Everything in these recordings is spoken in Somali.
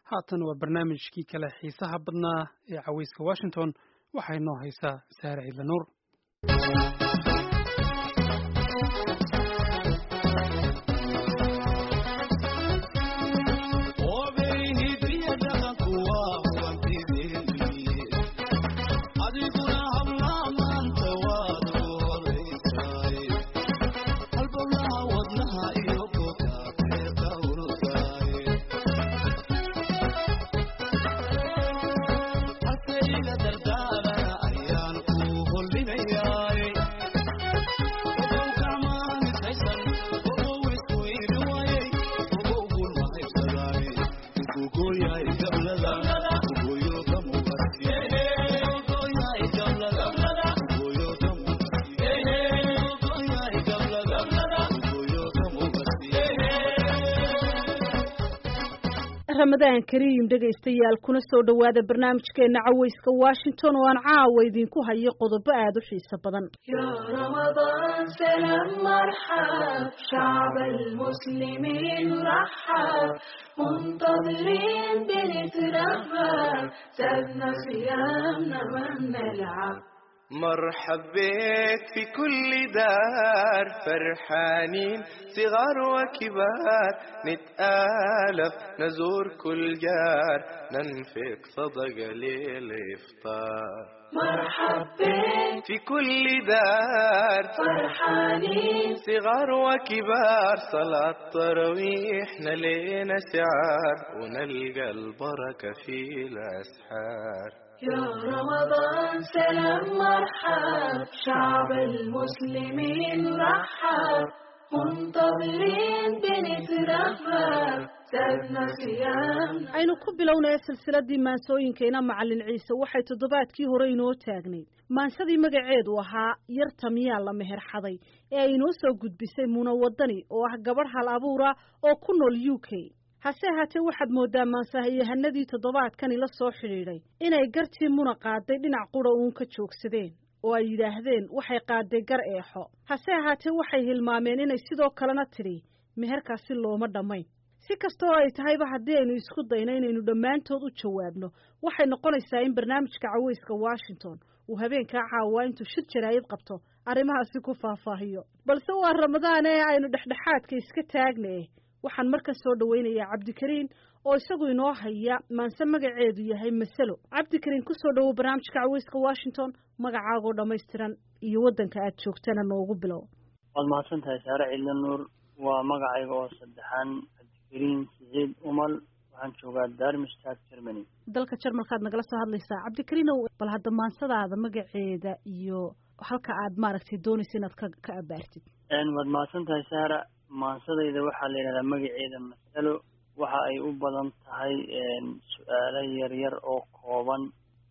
haatan waa barnaamijkii kale xiisaha badnaa ee caweyska washington waxaa inoo haysaa saare ciidla nuur ramadaan kariim dhegaystayaal kuna soo dhowaada barnaamijkeena caweyska washington oo aan caawa idinku hayo qodobo aada u xiiso badan مرحب بك في كل دار فرحانين صغار وكبار نتآلف نزور كل جار ننفق صدقة للإفطار مرحب بك في كل دار فرحانين صغار وكبار صلاة تراويح نلينا شعار ونلقى البركة في الأسحار يا رمضان سلام مرحب شعب المسلمين رحب منتظرين بنترحب سابنا صيامنا aynu ku bilownaya silsiladii maansooyinkeena macalin ciise waxay toddobaadkii hore inoo taagnayd maansadii magaceedu ahaa yarta miyaa la meherxaday ee ay inoo soo gudbisay muna wadani oo ah gabadh hal abuura oo ku nool u k hase ahaatee waxaad mooddaa maansahayahanadii toddobaadkani la soo xidhiidhay inay gartii muna qaaday dhinac qura uun ka joogsadeen oo ay yidhaahdeen waxay qaaday gar eexo hase ahaatee waxay hilmaameen inay sidoo kalena tidhi meherkaasi looma dhammayn si kastoo ay tahayba haddii aynu isku dayno inaynu dhammaantood u jawaabno waxay noqonaysaa in barnaamijka caweyska washington uu habeenkaa caawaa intuu shir jaraayad qabto arrimahaasi ku faahfaahiyo balse waa ramadaan ee aynu dhexdhexaadka iska taagna waxaan markan soo dhaweynayaa cabdikariin oo isagu inoo haya maanse magaceedu yahay masalo cabdikariin kusoo dhawow barnaamijka caweyska washington magacaagoo dhammaystiran iyo waddanka aad joogtana noogu bilow waad mahadsan tahay saare ciidla nuur waa magacayga oo saddexaan cabdikariin siciid umal waxaan joogaa darmstad germany dalka jarmalkaad nagala soo hadlaysaa cabdikariinow bal hadda maansadaada magaceeda iyo halka aad maaragtay doonaysa inaad ka ka abaartid waad mahadsan tahay saara maansadayda waxaa la yidhahdaa magaceeda masalo waxa ay u badan tahay su-aalo yaryar oo kooban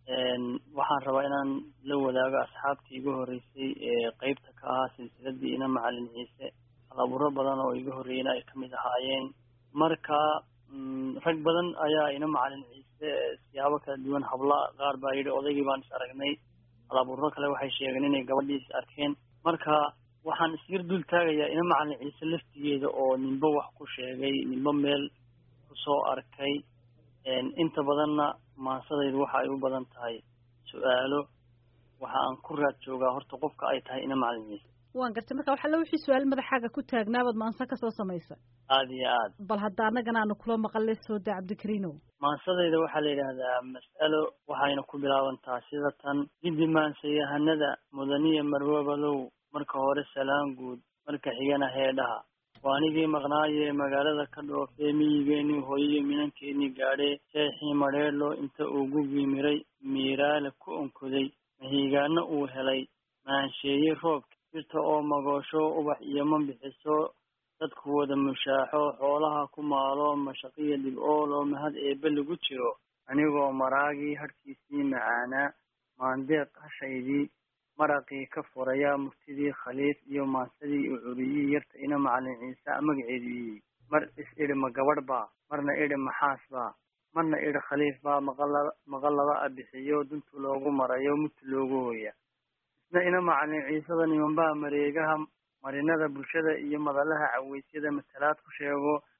waxaan rabaa inaan la wadaago asxaabtii iga horreysay ee qeybta ka ahaa silsiladii ina macalin ciise halabuuro badan oo iga horreeyena ay kamid ahaayeen marka rag badan ayaa ina macalin ciise siyaabo kala duwan habla qaar baa yidhi odaygii baan is aragnay halabuuro kale waxay sheegeen inay gabadhii is arkeen marka waxaan isyar dul taagayaa ina macalin ciise laftigeeda oo ninba wax ku sheegay ninba meel kusoo arkay inta badanna maansadaydu waxa ay u badan tahay su-aalo waxa aan ku raad joogaa horta qofka ay tahay ina macalin ciise waan gartay marka waxaa la wixii su-aal madaxaaga ku taagnaabaad maanse kasoo samaysa aada iyo aad bal hadda annagana aanu kula maqalle soo daa cabdikariinow maansadayda waxaa la yidhaahdaa mas'alo waxayna ku bilaabantaa sida tan giddi maansayahanada mudaniya marwabalow marka hore salaan guud marka xigana heedhaha waa anigii maqnaayee magaalada ka dhoofee miyigeenii hooyiyo minankeenii gaadhee seexii madheedhlo inta uu gugii miray miiraale ku onkoday mahiigaana uu helay maansheeye roobka jirta oo magoosho ubax iyo ma bixiso dadku wada mushaaxo xoolaha ku maalo mashaqiya dhib-ool oo mahad eebbe lagu jiro anigoo maraagii harkiisii macaanaa maandeeq hashaydii maraqii ka furaya murtidii khaliif iyo maansadii u curiyii yarta ina macalin ciise magaceedu yihi mar is idhi ma gabadh baa marna idhi maxaas baa marna idhi khaliif baa maqala maqalaba a bixiyo duntu loogu marayo mutu loogu hooya isna ina macalin ciisada nimanbaa mareegaha marinada bulshada iyo madalaha caweysyada matalaad ku sheego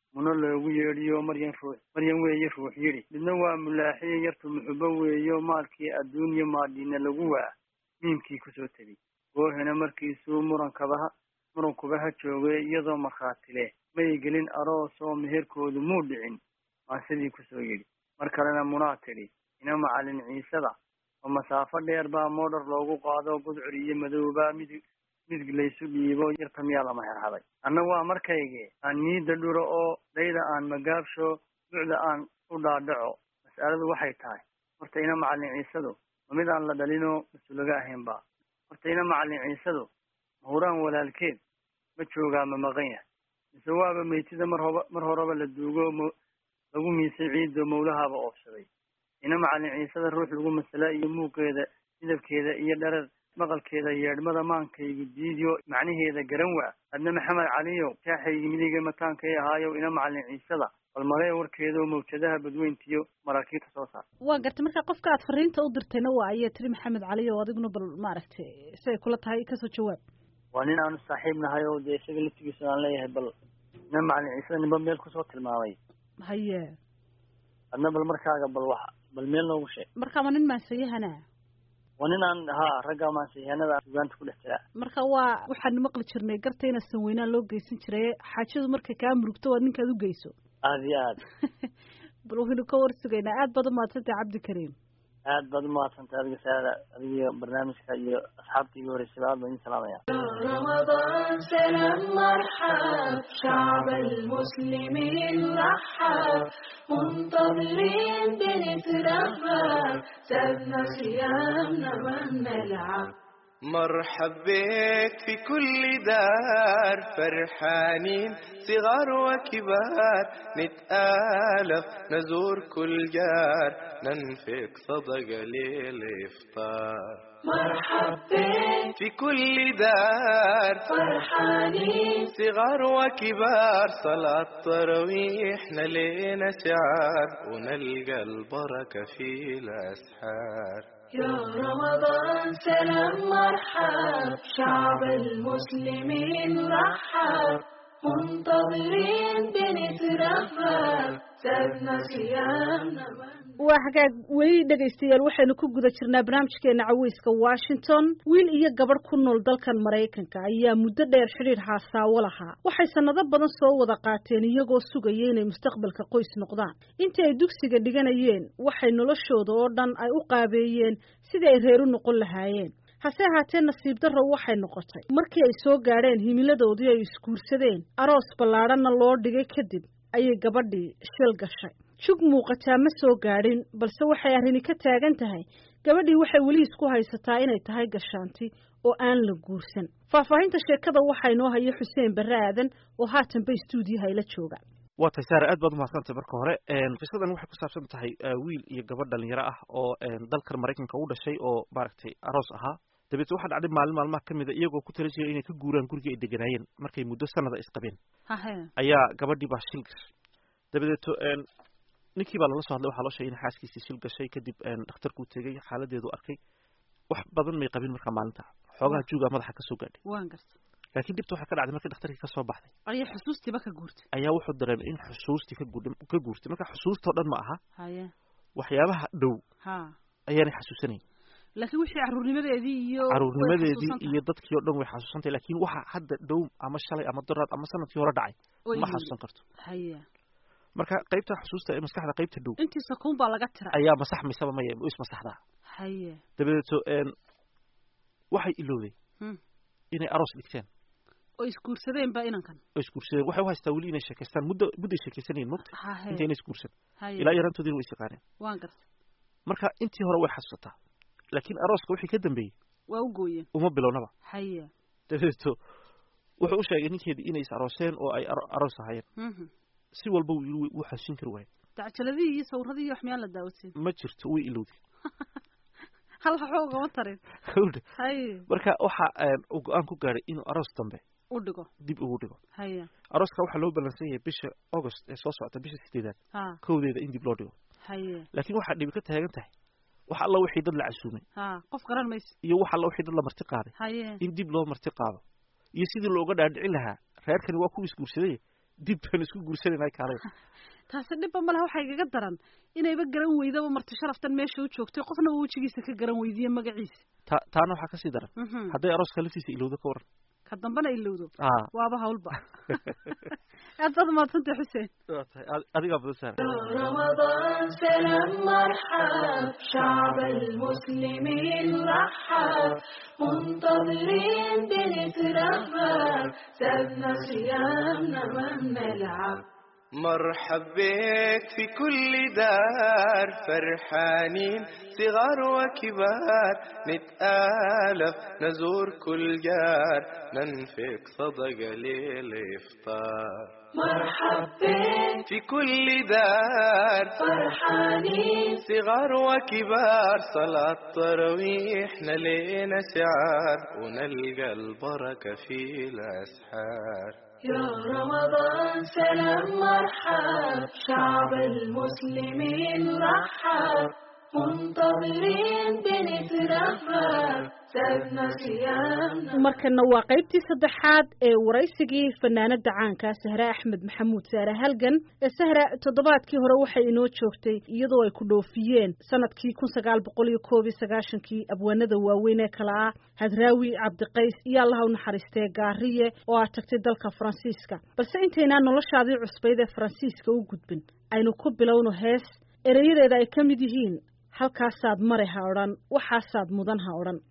muno loogu yeedhiyo maryan ruux maryan weeye ruux yidhi midna waa mulaaxiye yartu muxubo weeyo maalkii adduunye maadhiina lagu waa miimkii kusoo tegey goohena markiisuu murankabaha murankubaha joogay iyadoo markhaati leh may gelin aroos oo meherkoodu muu dhicin maasidii kusoo yidhi mar kalena munaa tidhi ina macalin ciisada oo masaafo dheer baa moodhar loogu qaado gudcur iyo madowba midig midig laysu dhiibo yarta miyaa lama herhaday anna waa markayge aan miida dhuro oo dhayda aan magaabsho ducda aan u dhaadhaco mas'aladu waxay tahay horta ina macalin ciisadu ma mid aan la dhalinoo mas-uulaga ahaynba horta ina macalin ciisadu mahuraan walaalkeed ma joogaa ma maqan yahay mise waaba meytida mar hoba mar horeba la duugo m lagu miisay ciiddo mawlahaaba oofsaday ina macalin ciisada ruux lagu masala iyo muuqeeda midabkeeda iyo dharar maqalkeeda yeedhmada maankaygu diidiyo macnaheeda garan waa adna maxamed caliyow shaaxaygi midiga mataankay ahaayow ina macalin ciisada bal malee warkeedaoo mawjadaha badweyntiyo maraakiibta soo saar waa gartay marka qofka aad fariinta u dirtayna waa ayaa tiri maxamed cali oo adiguna bal maaragtay siay kula tahay kasoo jawaab waa nin aanu saaxiib nahay oo dee isaga laftigiisa aan leeyahay bal ina macalin ciisada ninba meel kusoo tilmaamay haye adna bal markaaga bal wax bal meel noogu sheeg marka ma nin maansayahana waa nin aan haa ragga maansiyahanada sugaanta ku dhex jira marka waa waxaan maqli jirnay garta ina sanweynaan loo geysan jiray xaajadu markay kaa murugto waa ninkaad u geyso aada iyo aad bal waynu ka warsugaynaa aad baad umahadsantay cabdikariim aad baad umahadsantay adiga saada adiga barnaamijka iyo asxaabta iga horeysaba aad baan idin salaamaya رمضان سلام مرحب شعب المسلمين رحب منتظرين بنترحب سابنا صيامنا ما نلعب مرحب بك في كل دار فرحانين صغار وكبار نتآلف نزور كل جار ننفق صدقة للإفطار مرحب بك في كل دار فرحانين صغار وكبار صلاة تراويح نلينا شعار ونلقى البركة في الأسحار يا رمضان سلام مرحب شعب المسلمين رحب منتظرين بنترحب سابنا صيامنا ما waa hagaag weli dhegaystayaal waxaynu ku guda jirnaa barnaamijkeena caweyska washington wiil iyo gabadh ku nool dalkan maraykanka ayaa muddo dheer xidhiir haasaawo lahaa waxay sannado badan soo wada qaateen iyagoo sugaya inay mustaqbalka qoys noqdaan intii ay dugsiga dhiganayeen waxay noloshooda oo dhan ay u qaabeeyeen sidii ay reer u noqon lahaayeen hase ahaatee nasiib darro waxay noqotay markii ay soo gaadheen himiladoodii ay isguursadeen aroos ballaadhanna loo dhigay kadib ayay gabadhii shil gashay jug muuqataa ma soo gaadhin balse waxay arrini ka taagan tahay gabadhii waxay weli isku haysataa inay tahay gashaanti oo aan la guursan faahfaahinta sheekada waxaa inoo haya xuseen barre aadan oo haatanba istuudiyaha ila jooga waa tahay saare aad baad umahadsantay marka hore qisadan waxay ku saabsan tahay wiil iyo gabadh dhalinyaro ah oo dalkan maraykanka u dhashay oo maaragtay aroos ahaa dabeetna waxaa dhacday maalin maalmaha ka mida iyagoo ku tala jiray inay ka guuraan gurigii ay deganaayeen markay muddo sanada isqabeen hahe ayaa gabadhii baa shil gashay dabadeeto ninkii baa lala soo hadlay waxaa loo sheegay in xaaskiisii shil gashay kadib dhakhtarkuu tegey xaaladeedu arkay wax badan may qabin markaa maalinta xoogaha juugaa madaxa kasoo gaadhay waan garta laakiin dhibta waxaa ka dhacday markii dhakhtarkii kasoo baxday ayaa xusuustiiba ka guurtay ayaa wuxuu dareemay in xusuustii ka guudh ka guurtay marka xusuustao dhan ma aha haye waxyaabaha dhow ha ayaanay xasuusanayn laakiin wixii caruurnimadeedii iyo caruurnimadeedii iyo dadkii oo dhan way xasuusantay laakiin waxa hadda dhow ama shalay ama doraad ama sanadkii hore dhacay ma xasuusan karto haye marka qaybta xusuusta ee maskaxda qaybta dhow intii sakuun baa laga tira ayaa masaxmaysaba maya is masaxdaa haye dabadeeto waxay ilowday Hmm. inay aroos dhigteen oo isguursadeen ba inankan oo isguursadeen waxay u haystaa weli inay sheekaystaan muddo mudday sheekaysanayeen mogta hahe intayna isguursan haye ilaa yarantoodiina way isaqaaneen waan garta marka intii hore way xasuusataa laakiin arooska wixii ka dambeeyey waa u gooyeen uma bilownaba haye dabadeeto wuxuu u sheegay ninkeedii inay is arooseen oo ay aro- aroos ahaayeen Mhm. si walba wuu yiri wuu xasuusin kari waayay dacjaladihii iyo sawirradii iyo wax miyaan la daawasin ma jirto way ilowday hal waxba ugama tarin Hawdhe. haye marka waxa een, uu go-aan ku gaadhay inuu aroos dambe u dhigo dib ugu dhigo haye arooska waxaa loo ballansan yahay bisha august ee soo socota bisha sideedaad ha kowdeeda in dib loo dhigo haye laakiin waxaa dhibi ka taagan tahay wax alla wixii dad la casuumay ha qof garan mayso iyo wax alla wixii dad la marti qaaday haye in dib loo marti qaado iyo sidii looga dhaadhicin lahaa reerkani waa kuwa isguursaday dib baan isku guursanayna kaalay taasi dhibba malaha waxaa igaga daran inayba garan weydaba marti sharaftan meesha u joogtay qofna uu wejigiisa ka garan weydiiye magaciisa ta taana waxaa kasii daran Mhm. hadday arooska laftiisa ilowdo ka waran ka dambana ilowdo ah waaba hawlba aad baad umahadsantay xuseen waa tahay ad- adigaa badan saara رمضان سلام مرحب شعب المسلمين رحب منتظرين بنترحب سابنا صيامنا ما بنلعب مرحب بك في كل دار فرحانين صغار وكبار نتآلف نزور كل جار ننفق صدقة للإفطار مرحب بك في كل دار فرحانين صغار وكبار صلاة تراويح نلينا شعار ونلقى البركة في الأسحار يا رمضان سلام مرحب شعب المسلمين رحب منتظرين بنترحب سابنا صيامنا markana waa qaybtii saddexaad ee waraysigii fanaanada caanka sahre axmed maxamuud saare halgan ee sahra toddobaadkii hore waxay inoo joogtay iyadoo ay ku dhoofiyeen sanadkii kun sagaal boqol iyo koob iyo sagaashankii abwaanada waaweyn ee kale ah hadraawi cabdiqays iyo allaha u naxariistee gaariye oo aad tagtay dalka faransiiska balse intaynaan noloshaadii cusbayd ee faransiiska u gudbin aynu ku bilowno hees erayadeeda ay ka mid yihiin halkaasaad mare ha odhan waxaasaad mudan ha odhan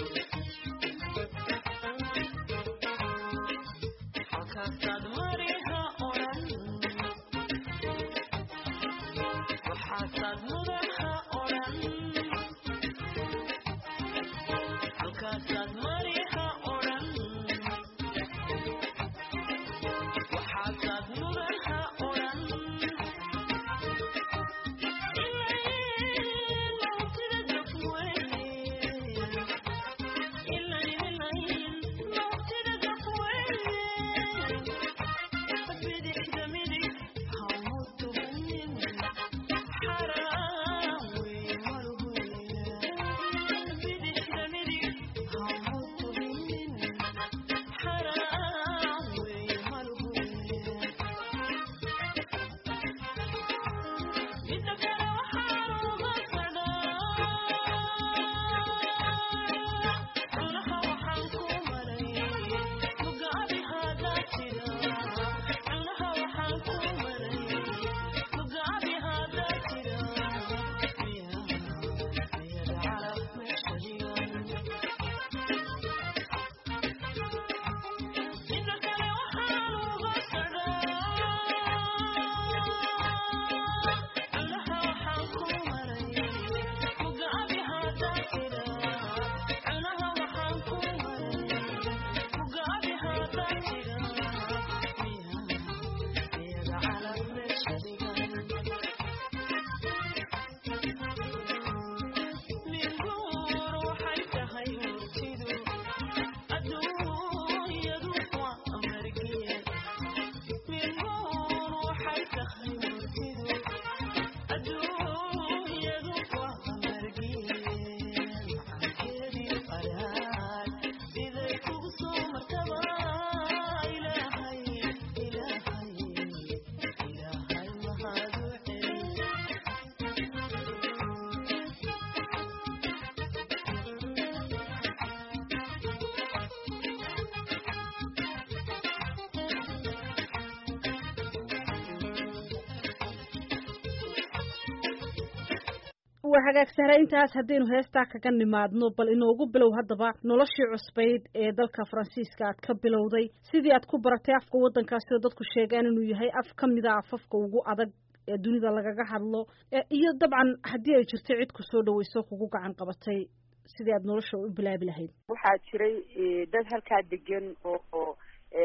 waa hagaag sahre intaas haddaynu heestaa kaga nimaadno bal inoogu bilow haddaba noloshii cusbayd ee dalka faransiiska aad ka bilowday sidii aad ku baratay afka waddankaasi oo dadku sheegaan inuu yahay af ka mida afafka ugu adag ee dunida lagaga hadlo iyo dabcan haddii ay jirto cid ku soo dhaweyso kugu gacan qabatay sidii aad nolosha u bilaabi lahayd waxaa jiray dad halkaa degan oo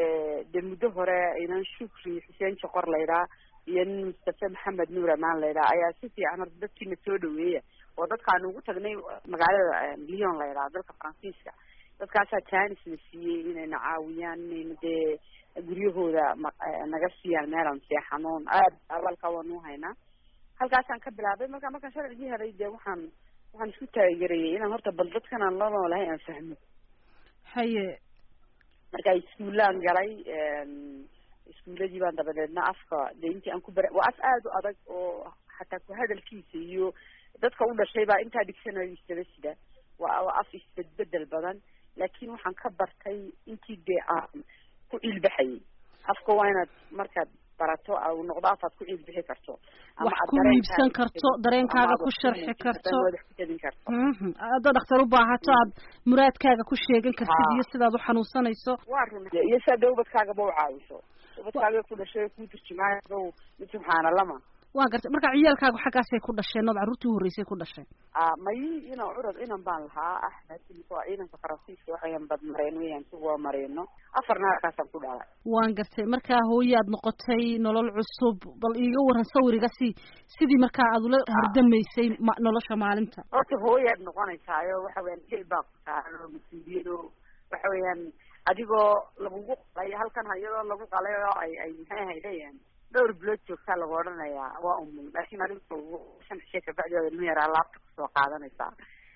de muddo hore inan shukri xuseen joqor laydhaa iyo nin mustafe maxamed nuur amaan laydhaa ayaa si fiican horta dadkiina soo dhaweeya oo dadkaan ugu tagnay magaalada lyon laydhaa dalka faransiiska dadkaasaa janis na siiyey inayna caawiyaan inayna dee guryahooda naga siiyaan meelaan seexanoon aad awalka waanu haynaa halkaasaan ka bilaabay marka markaan sharcigii helay dee waxaan waxaan isku taageerayay inaan horta bal dadkan aan la noolahay aan fahmo haye marka iskuulaan galay iskuuladii baan dabadeedna afka dee intii aan ku bara waa af aada u adag oo xataa ku hadalkiisa iyo dadka u dhashay baa intaa dictionary isaba sida waa waa af isbedbedel badan laakiin waxaan ka bartay intii dee aan ku ciilbaxayay afka waa inaad markaad barato au noqdo afaad ku ciilbixi karto wax ku iibsan karto dareenkaaga ku sharxi karto madax ku jebin karto mhm haddaad dhakhtar u baahato aad muraadkaaga ku sheegan kartid iyo sidaad u xanuunsanayso waa run iyo siaad dee ubadkaagaba u caawiso ubadkaaga ku dhashay kuu turjumaayo mid subxaanallama waa gartay marka ciyaalkaagu xaggaasay ku dhasheen ood carruurtii horreysay ku dhashay may inan curad inan baan lahaa axmed waa ciidanka faransiiska waxayan badmareen weyaan suga mareeno afarna halkaasaan ku dhalay waan gartay markaa hooyaad noqotay nolol cusub bal iiga waran sawiriga si sidii markaa aad ula hordamaysay ma nolosha maalinta horta hooyaad noqonaysaayo waxa weyaan jil baa ku saaran oo mas-uuliyado waxa weeyaan adigoo lagugu qalay halkan iyadoo lagu qalay oo ay ay maxay ahaydayaan dhowr bilood joogtaa lagu odhanayaa waa umul laakiin adigo shan cishe kabacdi ilma yaraa laabta kusoo qaadanaysaa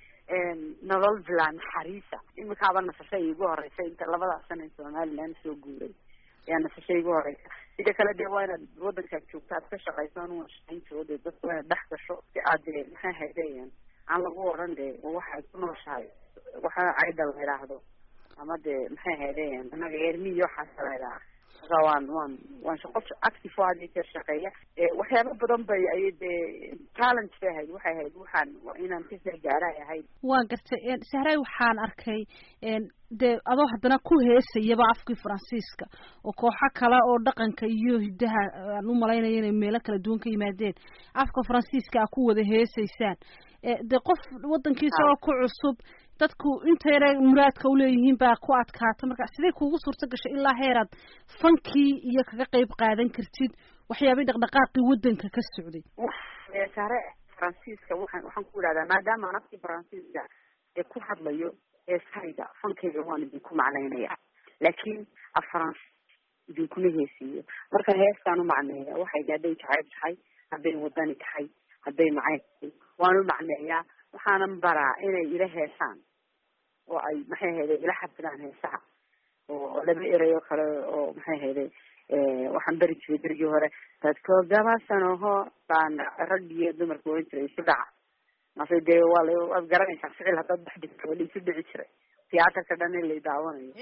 nolol bilaa naxariisa imikaaba nasasha iigu horeysa inta labadaas sana somaliland soo guuray ayaa nasasha iigu horeysa sida kale dee waa inaad wadankaad joogto aad ka shaqayso anua shaqaynto dee dadka waa inaad dhex gasho si aad dee maxay haydayan aan lagu odhan dee waxaad ku nooshahay waxa cayda la idhaahdo ama dee maxay haydayan anaga ermiyo waxaasa la idhaha marka waan waan waan shaqo active o hadii ka shaqeeya waxyaaba badan bay ay dee challenge bay ahayd waxay ahayd waxaan inaan kasoo gaaray ahayd waa gartay sahray waxaan arkay dee adoo haddana ku heesayaba afkii faransiiska oo kooxo kale oo dhaqanka iyo hiddaha aan u malaynayo inay meelo kala duwan ka yimaadeen afka faransiiska a ku wada heesaysaan dee qof waddankiisa oo ku cusub dadku inta yare muraadka uleeyihiin baa ku adkaata marka sidee kuugu suurto gashay ilaa heeraad fankii iyo kaga qeyb qaadan kartid waxyaabay dhaqdhaqaaqii waddanka ka socday saare faransiiska waxaan waxaan ku idhahdaa maadaama aan afkii faransiiska ee ku hadlayo heesahayga fankayga waan idinku macnaynaya laakiin af faransi idinkuma heesiiyo marka heestaan u macneeya waxayga hadday jacayb tahay hadday wadani tahay hadday macayb tahay waan u macneeyaa waxaanan baraa inay ila heesaan oo ay maxay hayday ila xabsadaan heesaha oo laba erey oo kale oo maxay hayday waxaan beri jiray berigii hore dadko gabasanoho baan rag iyo dumarka oran jiray isu dhaca mase dee waa la waad garanaysaa ficil haddaad dhex dhigto waa la isu dhici jiray tiyaatarka dhan in la daawanayo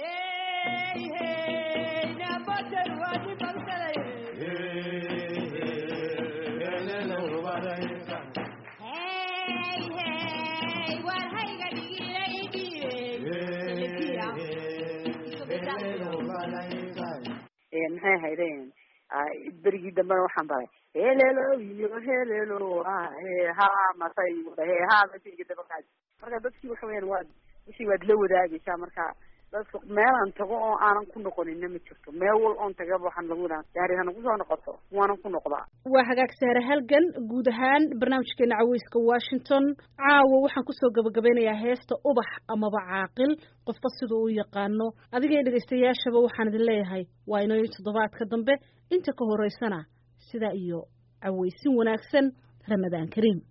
maxay ahaydeen berigii dambena waxaan baray helelo iyo helelo ha masay he ha masayga dabaqaad marka dadkii waxa weyaan waad wixii waad la wadaagaysaa marka dadka meelaan tago oo aanan ku noqonina ma jirto meel wal oon tagaba waxaan lagu yidhaha gaari hana kusoo noqoto waanan ku noqdaa waa hagaag saare halgan guud ahaan barnaamijkeena caweyska washington caawa waxaan kusoo gabagabeynayaa heesta ubax amaba caaqil qofba siduu u yaqaano adigay dhegaystayaashaba waxaan idin leeyahay waa inoo toddobaadka dambe inta ka horeysana sidaa iyo caweysin wanaagsan ramadaan kariim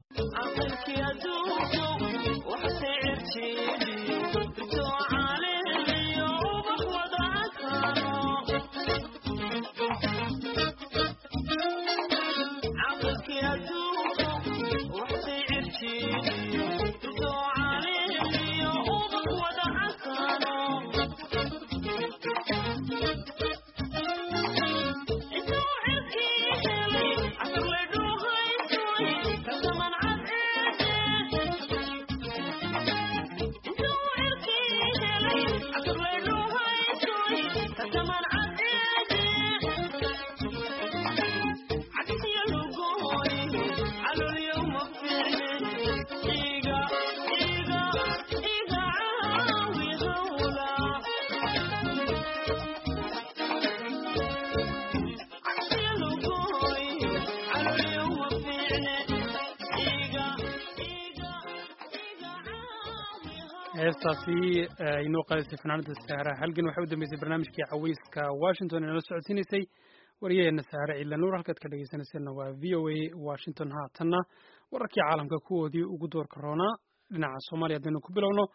heestaasi inoo qaadaysay fanaanada saara halgan waxay u dambeysay barnaamijkii caweyska washington ee nala socodsiinaysay wariyaheena saare ciidla nuur halkaad ka dhegeysanayseena waa v o a washington haatanna wararkii caalamka kuwoodii ugu doorka roonaa dhinaca soomaaliya haddaynu ku bilowno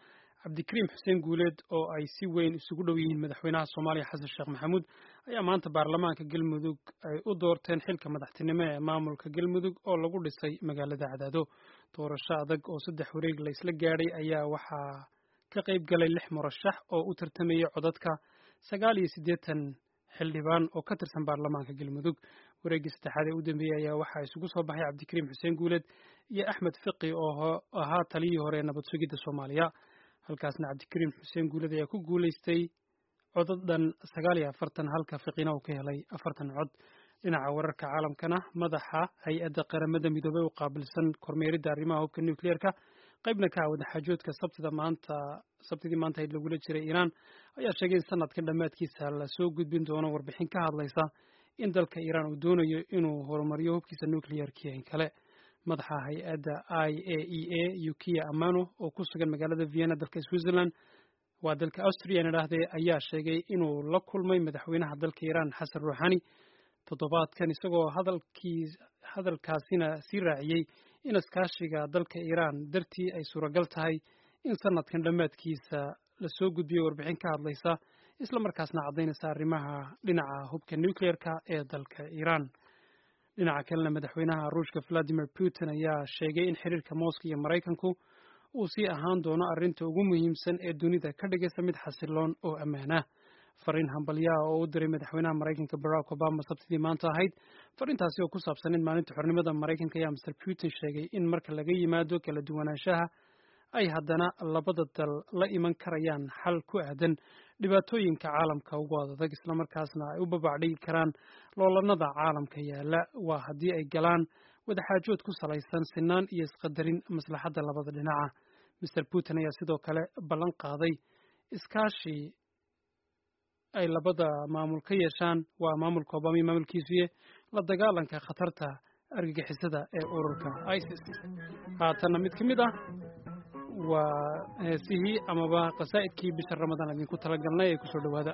cabdikariim xuseen guuleed oo ay si weyn isugu dhow yihiin madaxweynaha soomaaliya xasan sheekh maxamuud ayaa maanta baarlamaanka galmudug ay u doorteen xilka madaxtinimo ee maamulka galmudug oo lagu dhisay magaalada cadaado doorasho adag oo saddex wareeg la isla gaadhay ayaa waxaa ka qayb galay lix murashax oo u tartamayay codadka sagaal iyo siddeetan xildhibaan oo ka tirsan baarlamaanka galmudug wareeggii saddexaad ee u dambeeyey ayaa waxaa isugu soo baxay cabdikariim xuseen guuleed iyo axmed fiqi oo ahaa taliyii hore ee nabad sugidda soomaaliya halkaasna cabdikariim xuseen guuleed ayaa ku guulaystay codad dhan sagaal iyo afartan halka fiqina uu ka helay afartan cod dhinaca wararka caalamkana madaxa hay-adda qaramada midoobey u qaabilsan kormeeridda arrimaha hubka nucleerka qaybna ka ah wadaxaajoodka sabtida maanta sabtidii maanta ayd lagula jiray iiraan ayaa sheegay in sanadkan dhammaadkiisa lasoo gudbin doono warbixin ka hadlaysa in dalka iiraan uu doonayo inuu horumariyo hubkiisa nuclearkii in kale madaxa hay-adda i a e a yukiya amano oo ku sugan magaalada vienna dalka switzerland waa dalka austria idhaahdee ayaa sheegay inuu la kulmay madaxweynaha dalka iiraan xasan ruuxani toddobaadkan isagoo hadalkii hadalkaasina sii raaciyey in iskaashiga dalka iiraan dartii ay suuragal tahay in sanadkan dhammaadkiisa lasoo gudbiyo warbixin ka hadlaysa isla markaasna caddaynaysa arrimaha dhinaca hubka nucleerka ee dalka iiraan dhinaca kalena madaxweynaha ruushka valadimir putin ayaa sheegay in xiriirka moscow iyo maraykanku uu sii ahaan doono arrinta ugu muhiimsan ee dunida ka dhigaysa mid xasiloon oo ammaana fariin hambalyaha oo u diray madaxweynaha maraykanka barack obama sabtidii maanta ahayd fariintaasi oo ku saabsan in maalinta xornimada maraykanka ayaa mr putin sheegay in marka laga yimaado kala duwanaanshaha ay haddana labada dal la iman karayaan xal ku aadan dhibaatooyinka caalamka ugu adag islamarkaasna ay u babacdhigi karaan loolanada caalamka yaala waa haddii ay galaan wadaxaajood ku salaysan sinaan iyo isqadarin maslaxadda labada dhinaca mr putin ayaa sidoo kale ballan qaaday iskaashi ay labada maamul ka yeeshaan waa maamulka obama iyo maamulkiisuye la dagaalanka khatarta argagixisada ee ururka isis haatanna mid ka mid ah waa heesihii amaba qasaa'idkii bisha ramadaan idinku talagalnay ee kusoo dhowaada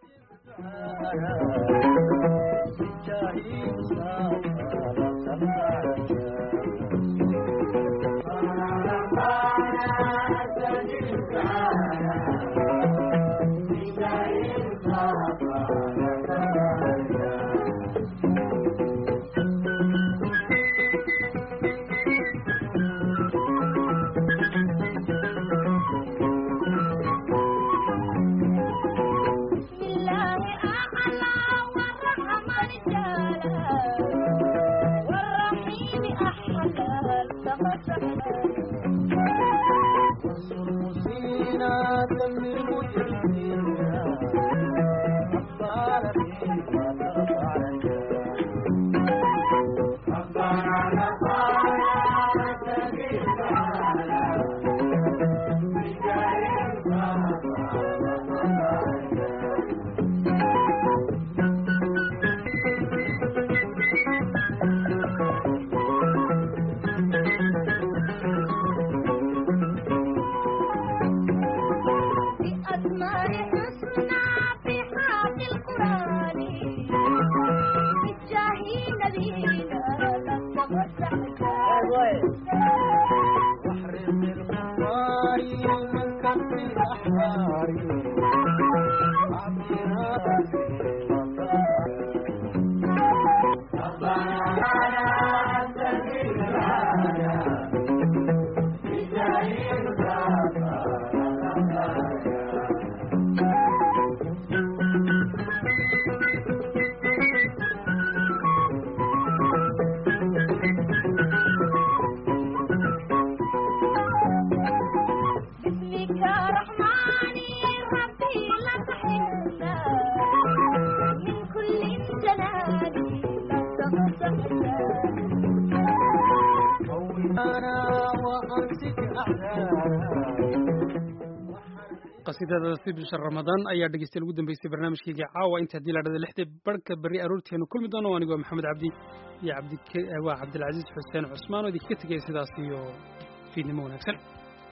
qasiidadaasi bisha ramadaan ayaa dhegeystayaal ugu dambeysay barnaamijkayga caawa inta haddii la dhada lixdii barhka berri aroorteenu kulmi doono anigu waa maxamed cabdi iyo cabdi waa cabdilcaziiz xuseen cusmaan oo idinkaga tegaya sidaas iyo fiidnimo wanaagsan